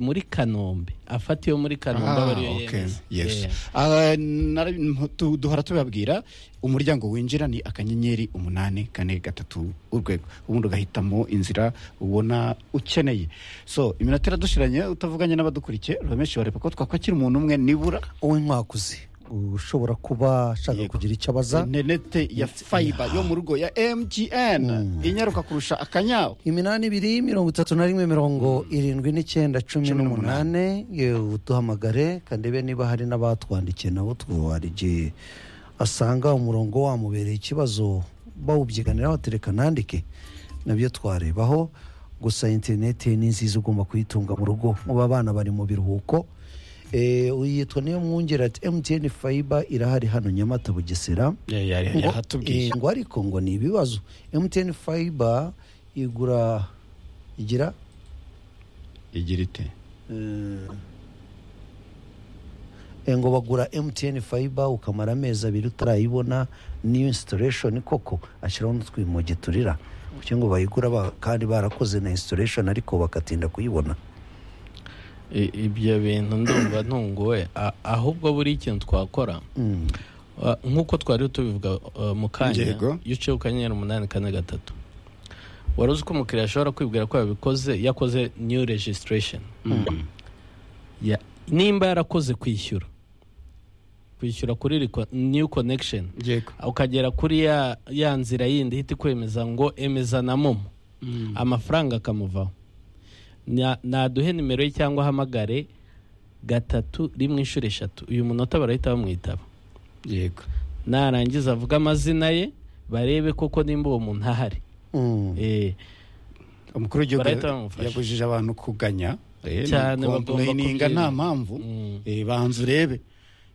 muri kanombe afata iyo muri kanombe aba ariyo yemeza yes Yeah. Ah, nari- tu- duhora tubabwira umuryango winjira ni akanyenyeri umunani kane gatatu urwego ubundi ugahitamo inzira ubona ukeneye so iminota iradushiranye utavuganye n'abadukurikiye urameshi bareba ko twakwakira umuntu umwe nibura wowe nkwakuze ushobora kuba ashaka Yego. kugira icyo abaza interinete ya fayiba yo mu rugo ya mgn inyaruka kurusha akanyawo iminani ibiri mirongo itatu na rimwe mirongo irindwi n'icyenda cumi Cumi n'umunane yewe uduhamagare kandebe niba hari n'abatwandikiye nabo hari igihe asanga umurongo wamubereye ikibazo bawubyiganira batereka nandike nabyo twarebaho gusa interineti ni nziza ugomba kuyitunga mu rugo muba abana bari mu biruhuko Eh, yitwa niyo mwungere ati emutiyeni fayiba irahari hano nyamata bugesera ngo- yahatubwiye eh, ngo ariko ngo ni ibibazo mtn fiber igura igira igira ite eh, ngo bagura mtn fiber ukamara amezi abiri utarayibona niyo installation koko ashyiraho n'utwimoge turira kuko ngo bayigura ba- kandi barakoze na installation ariko bagatinda kuyibona I- ibyo bintu ndumva ntunguwe A- ahubwo buri ikintu twakora Mm. Uh, nk'uko twari tubivuga uh, mu kanya Yego. iyo uciye ku kanyenyeri umunani kane gatatu wari uzi ko umukiriya ashobora kwibwira ko yabikoze yakoze new registration Ya- nimba yarakoze kwishyura kwishyura kuri reco- new connection yego ukagera kuri ya, ya nzira yindi ihita ikwemeza ngo emeza na momo amafaranga akamuvaho Na- naduhe nimero ye cyangwa ahamagare gatatu rimwe inshuro eshatu uyu munota barahita bamwitaba yego narangiza avuga amazina ye barebe koko nimba uwo muntu ahari Mm. Eh, umukuru w'igihugu Barahita bamufasha. yabujije abantu kuganya eh, Cyane nuko bagomba kumweyininga kubyirinda. nta mpamvu Mm. Eh, banza urebe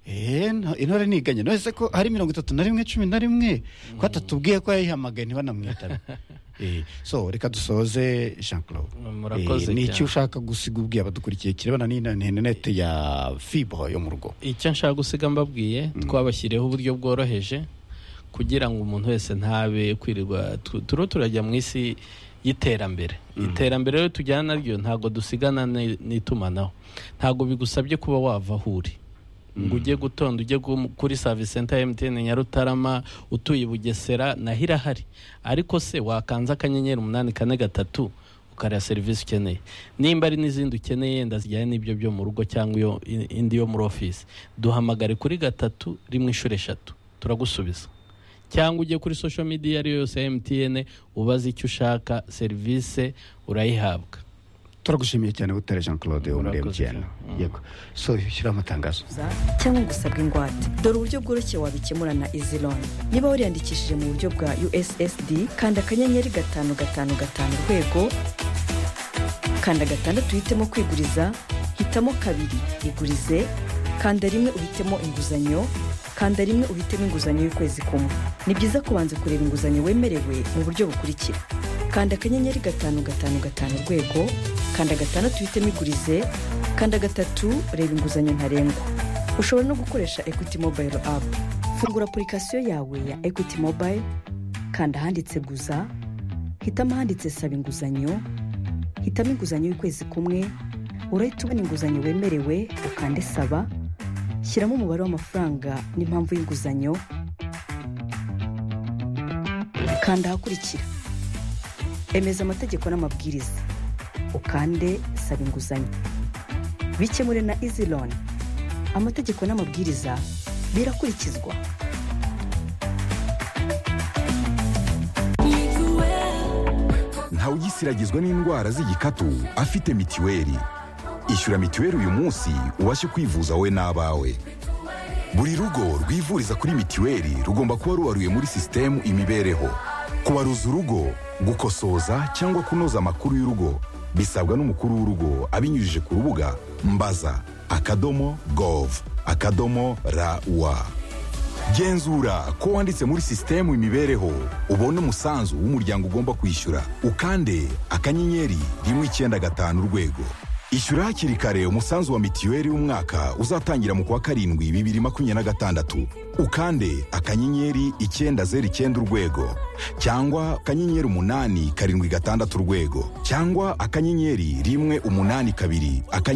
Eh, nta- intore ntiganya nose ko hari mirongo itatu na rimwe cumi na rimwe ko atatubwiye ko yayihamagaye ntibanamwitabe Eh, so reka dusoze jean claude Murakoze Eh, ni cyane. iki ushaka gusiga ubwiye abadukurikiye kirebana n'interinete ya fibo yo mu rugo icyo nshaka gusiga mbabwiye twabashyiriyeho uburyo bworoheje kugira ngo umuntu wese ntabe kwirirwa tu- turiho turajya mu isi y'iterambere iterambere rero tujyana naryo ntabwo dusigana ni- n'itumanaho ntabwo bigusabye kuba wava aho uri ngo ujye gutonda ujye gu- kuri service center ya MTN Nyarutarama utuye i Bugesera naho irahari ariko se wakanze akanyenyeri umunani kane gatatu ukareba serivisi ukeneye nimba ari n'izindi ukeneye yenda zijyanye n'ibyo byo mu rugo cyangwa iyo i- indi yo muri ofisi duhamagare kuri gatatu rimwe inshuro eshatu turagusubiza cyangwa ujye kuri social media iyo ari yo yose ya MTN ubaze icyo ushaka serivisi urayihabwa turagushimiye cyane butere jean claude wo muri Murakoze mtn cyane. Mm. yego so shyiraho amatangazo kuguza cyangwa gusabwa ingwate dore uburyo bworoshye wabikemura na iziloni niba wariyandikishije mu buryo bwa ussd kanda akanyenyeri gatanu gatanu gatanu urwego kanda gatandatu uhitemo kwiguriza hitamo kabiri igurize kanda rimwe uhitemo inguzanyo kanda rimwe uhitemo inguzanyo y'ukwezi kumwe ni byiza kubanza kureba inguzanyo wemerewe mu buryo bukurikira kanda akanyenyeri gatanu gatanu gatanu urwego kanda gatandatu uhitemo igurize kanda gatatu reba inguzanyo ntarengwa ushobora no gukoresha equity mobile app fungura apurikasiyo yawe ya equity mobile kanda ahanditse guza hitamo ahanditse saba inguzanyo hitamo inguzanyo y'ukwezi kumwe urahita ubona inguzanyo wemerewe ukande saba shyiramo umubare w'amafaranga n'impamvu y'inguzanyo kanda ahakurikira emeza amategeko n'amabwiriza ukande saba inguzanyo bikemure na izi loni amategeko n'amabwiriza birakurikizwa ntawugisiragizwa n'indwara z'igikatu afite mitiweli ishyura mitiweli uyu munsi ubashe kwivuza wowe n'abawe buri rugo rwivuriza kuri mitiweli rugomba kuba rubaruye muri sisitemu imibereho kubaruza urugo gukosoza cyangwa kunoza amakuru y'urugo bisabwa n'umukuru w'urugo abinyujije ku rubuga mbaza akadomo gov akadomo rawa genzura ko wanditse muri sisitemu imibereho ubone umusanzu w'umuryango ugomba kwishyura ukande akanyenyeri rimwe icyenda gatanu urwego ishyura hakiri kare umusanzu wa mitiweli w'umwaka uzatangira mu kwa karindwi bibiri makumyabiri na gatandatu ukande akanyenyeri icyenda zeru icyenda urwego cyangwa akanyenyeri umunani karindwi gatandatu urwego cyangwa akanyenyeri rimwe umunani kabiri akanyenyeri